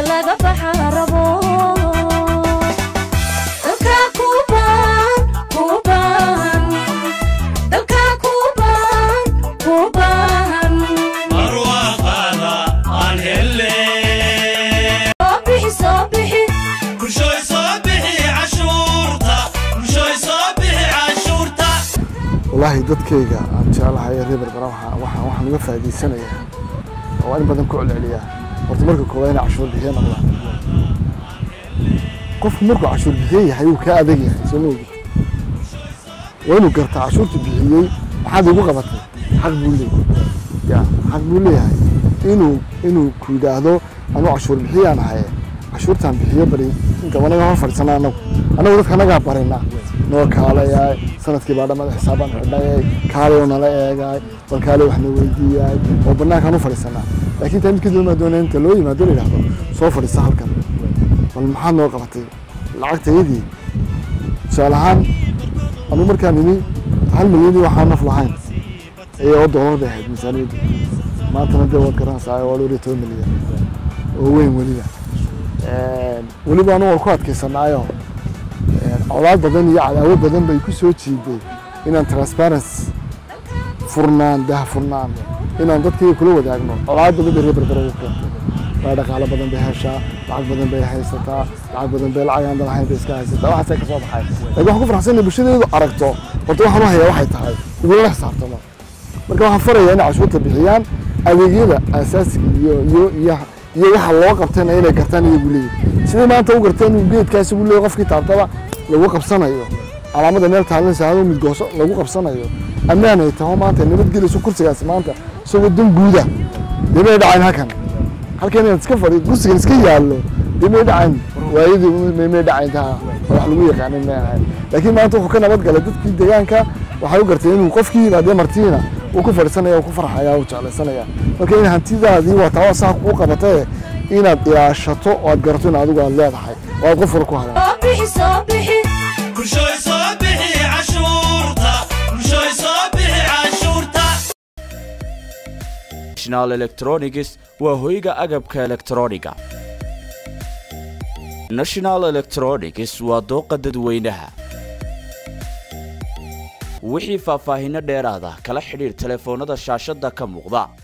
meel laga baxa rabo dalkaa kuu baahan kuu baahan dalkaa kuu baahan kuu baahan barwaaqaada aan helle soo bixi soo bixi bulshooy soo bixi cashuurta bulshooy soo bixi cashuurta wallaahi dadkayga aan jeclahay ee reer berbera waxaa- waxaan waxaan uga faa'iidaysanayaa oo in badan ku celceliyaa horta marka koowaad inay cashuur bixiye noqdaan qofku markuu cashuur bixiye yahay wuu kaa adag yahay soo ma ogid waa inuu gartaa cashuurta bixiyey maxaad igu qabatay xaq buu leeyahay ya xaq buu leeyahay inuu inuu ku yidhaahdo anuu cashuur bixiyaan ahaye cashuurtaan bixiyo bari inta anaga hor fadhiisana anagu anagu dadka anagaa barinaa noo kaalayaay sanadkii baa dhamada xisaabaan xidhayay kaalay nala eegaay bal kaalay waxna weydiiyaay oo banaankaan u fadhiisanaa laakiin taa mid kadib maa doonaya inta loo yimaado la yidhahdo soo fadhiisa halkan bal maxaad noo qabatay lacagtayadii tusaale ahaan anu markaan nimi hal milyan waxaan naf lahayn ayay oo doolar bay ahayd miisaaniyaddu maantana dee waad garanaysaa waa dhowr iyo toban milyan oo weyn weliba weliba anu waan ku adkaysanaayo colaad badan iyo cadaawad badan bay ku soo jiiday inaan transparency furnaan dah furnaan inaan dadkayga kula wadaagno colaad badan bay reer berbera ugu keentay waa dhaqaalo badan bay heshaa lacag badan bay haysataa lacag badan bay lacag aan lahayn bay iska haysataa waxaasay ka soo baxay laakiin waxaan ku faraxsanay bulshadeedu aragto horta waxaan u hayaa waxay tahay igulala xisaabtamo marka waxaan farayaa inay cashuurta bixiyaan adeegyada asaasiga iyo iyo iyo iyo waxa loo qabtayna inay gartaan iyagu leeyihin sidii maanta u garteen inuu geedkaasi ugu leeyahay qofkii taabtaba lagu qabsanayo calaamada meel taalan saado mid gooso lagu qabsanayo ammaan ay taho maanta nabadgelayso kursigaasi maanta isagoo dan guuda dee may dhacayn halkan halkan inaad iska fadhi kursigan iska yaallo dee may dhacayn waayadii may may dhacayn taa oo wax lagu yaqaanin may ahayn laakiin maanta wuxuu ka nabad galay dadkii deegaanka waxay u gartay inuu qofkii yimaadee martiina uu ku fadhiisanaya uu ku farxaya uu jeclaysanaya marka in hantidaadii waa taa saa kuu qabatee inaad ilaashato oo aad garato in adigu aad leedahay oo aad qof wara ku hadaan soo bixi soo bixi bulshooy soo bixi cashuurta bulshooy soo bixi cashuurta national electronics waa hoyga agabka elektrooniga national electronics waa dooqa dadweynaha wixii faahfaahinno dheeraada kala xidhiir telefoonnada shaashadda ka muuqda